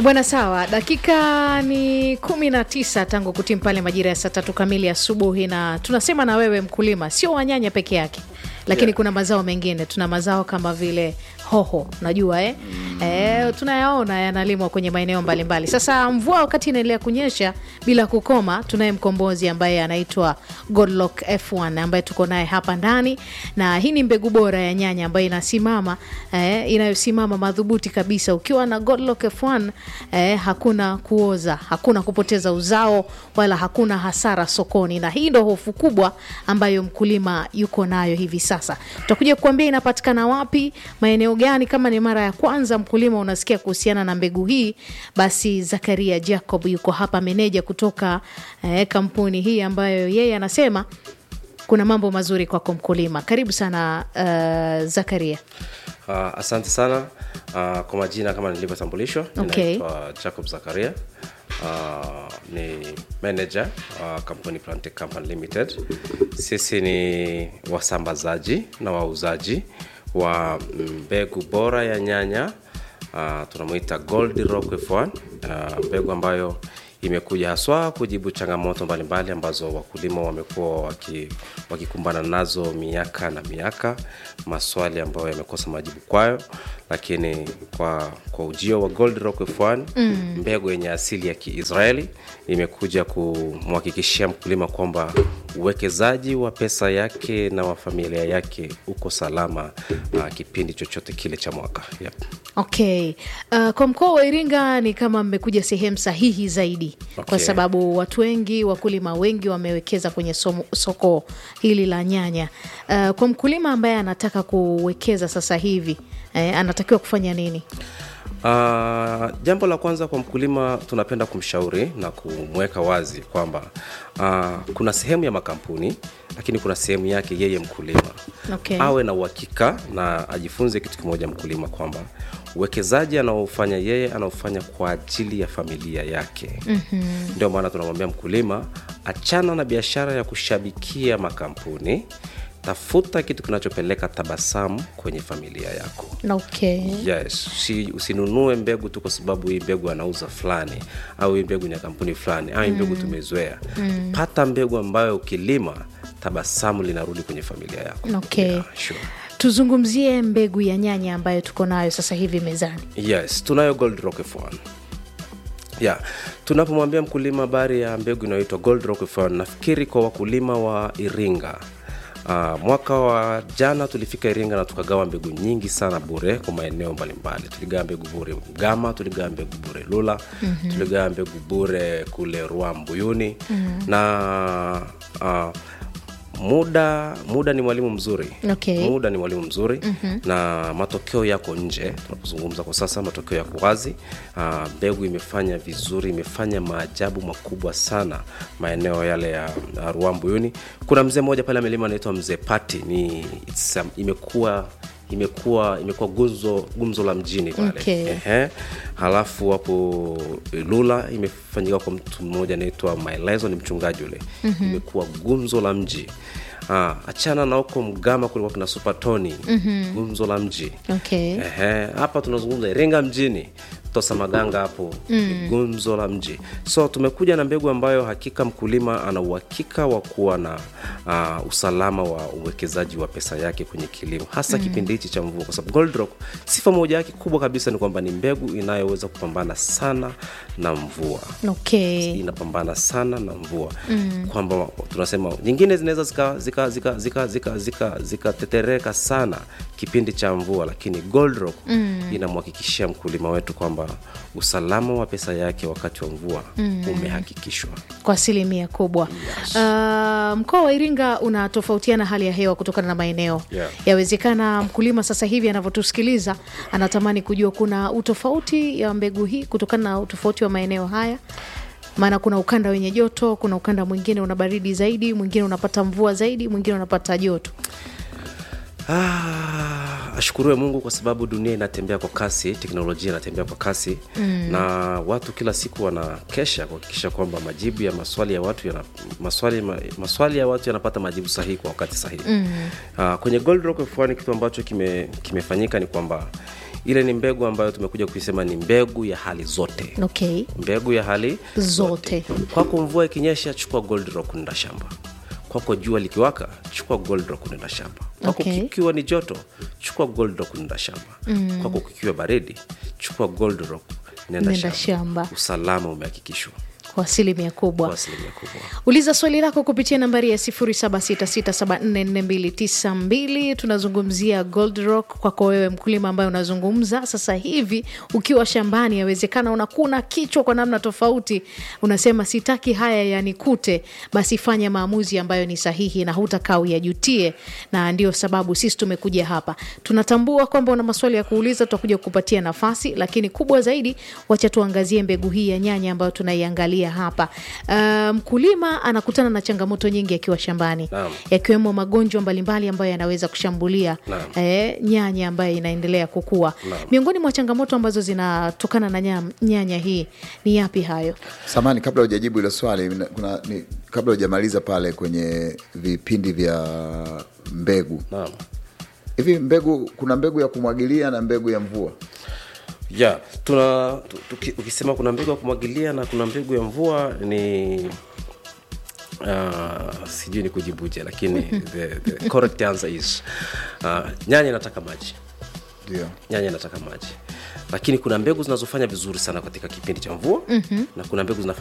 E bwana, sawa. Dakika ni kumi na tisa tangu kutimu pale majira ya saa tatu kamili asubuhi, na tunasema na wewe mkulima, sio wanyanya peke yake lakini Yeah. kuna mazao mengine. Tuna mazao kama vile hoho, najua eh? Eh, tunayaona yanalimwa kwenye maeneo mbalimbali. Sasa mvua wakati inaendelea kunyesha bila kukoma, tunaye mkombozi ambaye anaitwa Godlock F1 ambaye tuko naye hapa ndani, na hii ni mbegu bora ya nyanya ambayo inasimama eh, inayosimama madhubuti kabisa. Ukiwa na Godlock F1 eh, hakuna kuoza, hakuna kupoteza uzao wala hakuna hasara sokoni, na hii ndo hofu kubwa ambayo mkulima yuko nayo hivi sasa. Tutakuja kuambia inapatikana wapi, maeneo gani. Kama ni mara ya kwanza mkulima unasikia kuhusiana na mbegu hii, basi Zakaria Jacob yuko hapa, meneja kutoka eh, kampuni hii ambayo yeye anasema kuna mambo mazuri kwako mkulima. Karibu sana uh, Zakaria. Uh, asante sana uh, kwa majina kama nilivyotambulishwa Okay. ninaitwa Jacob Zakaria uh, ni manager uh, kampuni Plantech Company Limited. Sisi ni wasambazaji na wauzaji wa mbegu bora ya nyanya uh, tunamwita Gold Rock F1 uh, mbegu ambayo imekuja haswa kujibu changamoto mbalimbali ambazo wakulima wamekuwa waki- wakikumbana nazo miaka na miaka, maswali ambayo yamekosa majibu kwayo, lakini kwa, kwa ujio wa Gold Rock F1 mm. mbegu yenye asili ya Kiisraeli imekuja kumhakikishia mkulima kwamba uwekezaji wa pesa yake na wa familia yake uko salama uh, kipindi chochote kile cha mwaka yep. Okay. Uh, kwa mkoa wa Iringa ni kama mmekuja sehemu sahihi zaidi kwa Okay. sababu watu wengi, wakulima wengi wamewekeza kwenye somo, soko hili la nyanya. Uh, kwa mkulima ambaye anataka kuwekeza sasa hivi eh, anatakiwa kufanya nini? Uh, jambo la kwanza kwa mkulima tunapenda kumshauri na kumweka wazi kwamba uh, kuna sehemu ya makampuni lakini kuna sehemu yake yeye mkulima Okay. awe na uhakika na ajifunze kitu kimoja mkulima kwamba uwekezaji anaofanya yeye anaofanya kwa ajili ya familia yake mm-hmm. ndio maana tunamwambia mkulima achana na biashara ya kushabikia makampuni tafuta kitu kinachopeleka tabasamu kwenye familia yako Okay. yes si, usinunue mbegu tu kwa sababu hii mbegu anauza fulani au hii mbegu ni ya kampuni fulani au hii mbegu tumezoea pata mbegu ambayo ukilima tabasamu linarudi kwenye familia yako Okay. yeah, sure. Tuzungumzie mbegu ya nyanya ambayo tuko nayo sasa hivi mezani. yes tunayo gold rock F1 yeah. tunapomwambia mkulima habari ya mbegu inayoitwa gold rock F1 nafikiri kwa wakulima wa iringa Uh, mwaka wa jana tulifika iringa na tukagawa mbegu nyingi sana bure kwa maeneo mbalimbali tuligawa mbegu bure mgama tuligawa mbegu bure lula mm-hmm. tuligawa mbegu bure kule ruambuyuni mm-hmm. na uh, muda muda ni mwalimu mzuri Okay. muda ni mwalimu mzuri mm-hmm. na matokeo yako nje tunapozungumza kwa sasa matokeo yako wazi Ah, mbegu imefanya vizuri imefanya maajabu makubwa sana maeneo yale ya uh, ruambuyuni kuna mzee mmoja pale amelima anaitwa mzee pati ni it's, um, imekuwa imekuwa imekuwa gumzo gumzo la mjini pale Okay. Ehe. halafu hapo lula imefanyika kwa mtu mmoja anaitwa maelezo ni mchungaji ule mm-hmm. imekuwa gumzo la mji Ah, achana na huko mgama kulikuwa kina supatoni mm-hmm. gumzo la mji Okay. Ehe, hapa tunazungumza iringa mjini tosa maganga hapo mm. gumzo la mji so tumekuja na mbegu ambayo hakika mkulima ana uhakika wa kuwa na uh, usalama wa uwekezaji wa pesa yake kwenye kilimo hasa mm. kipindi hichi cha mvua kwa sababu Gold Rock sifa moja yake kubwa kabisa ni kwamba ni mbegu inayoweza kupambana sana na mvua Okay. inapambana sana na mvua mm. kwamba tunasema nyingine zinaweza zikatetereka zika, zika, zika, zika, zika, zika sana kipindi cha mvua lakini Gold Rock mm. inamhakikishia mkulima wetu kwamba usalama wa pesa yake wakati wa mvua mm. umehakikishwa kwa asilimia kubwa Yes. uh, mkoa wa iringa unatofautiana hali ya hewa kutokana na maeneo Yeah. yawezekana mkulima sasa hivi anavyotusikiliza anatamani kujua kuna utofauti ya mbegu hii kutokana na utofauti wa maeneo haya maana kuna ukanda wenye joto kuna ukanda mwingine una baridi zaidi mwingine unapata mvua zaidi mwingine unapata joto Ah, ashukuriwe mungu kwa sababu dunia inatembea kwa kasi teknolojia inatembea kwa kasi mm. na watu kila siku wanakesha kuhakikisha kwamba majibu ya maswali ya watu yana, maswali, ma, maswali ya watu yanapata majibu sahihi kwa wakati sahihi mm. uh, kwenye gold rock F1 kitu ambacho kime- kimefanyika ni kwamba ile ni mbegu ambayo tumekuja kuisema ni mbegu ya hali zote okay mbegu ya hali Zote. kwako mvua ikinyesha chukua gold rock nenda shamba kwako jua likiwaka chukua gold rock nenda shamba kwako Okay. kikiwa ni joto chukua gold rock nenda shamba mm. kwako kikiwa baridi chukua gold rock nenda, Nenda shamba. usalama umehakikishwa kwa asilimia kubwa kwa asilimia kubwa uliza swali lako kupitia nambari ya 0766744292 tunazungumzia gold rock kwako wewe mkulima ambaye unazungumza sasa hivi ukiwa shambani yawezekana unakuna kichwa kwa namna tofauti unasema sitaki haya yanikute basi fanya maamuzi ambayo ni sahihi na hutakaa uyajutie na ndio sababu sisi tumekuja hapa tunatambua kwamba una maswali ya kuuliza tutakuja kukupatia nafasi lakini kubwa zaidi wacha tuangazie mbegu hii ya nyanya ambayo tunaiangalia hapa Uh, mkulima anakutana na changamoto nyingi akiwa shambani Naam. yakiwemo magonjwa mbalimbali ambayo yanaweza kushambulia Naam. eh, nyanya ambayo inaendelea kukua miongoni mwa changamoto ambazo zinatokana na nyam- nyanya hii ni yapi hayo samani kabla hujajibu hilo swali na- kuna, ni, kabla hujamaliza pale kwenye vipindi vya mbegu naam hivi mbegu kuna mbegu ya kumwagilia na mbegu ya mvua ya tuna tu- tuki- ukisema kuna mbegu ya kumwagilia na kuna mbegu ya mvua ni uh, sijui ni kujibuje lakini the, the correct answer is uh, nyanya inataka maji ndio nyanya inataka maji lakini kuna mbegu zinazofanya vizuri sana katika kipindi cha mvua mm-hmm. na kuna mbegu zinafanya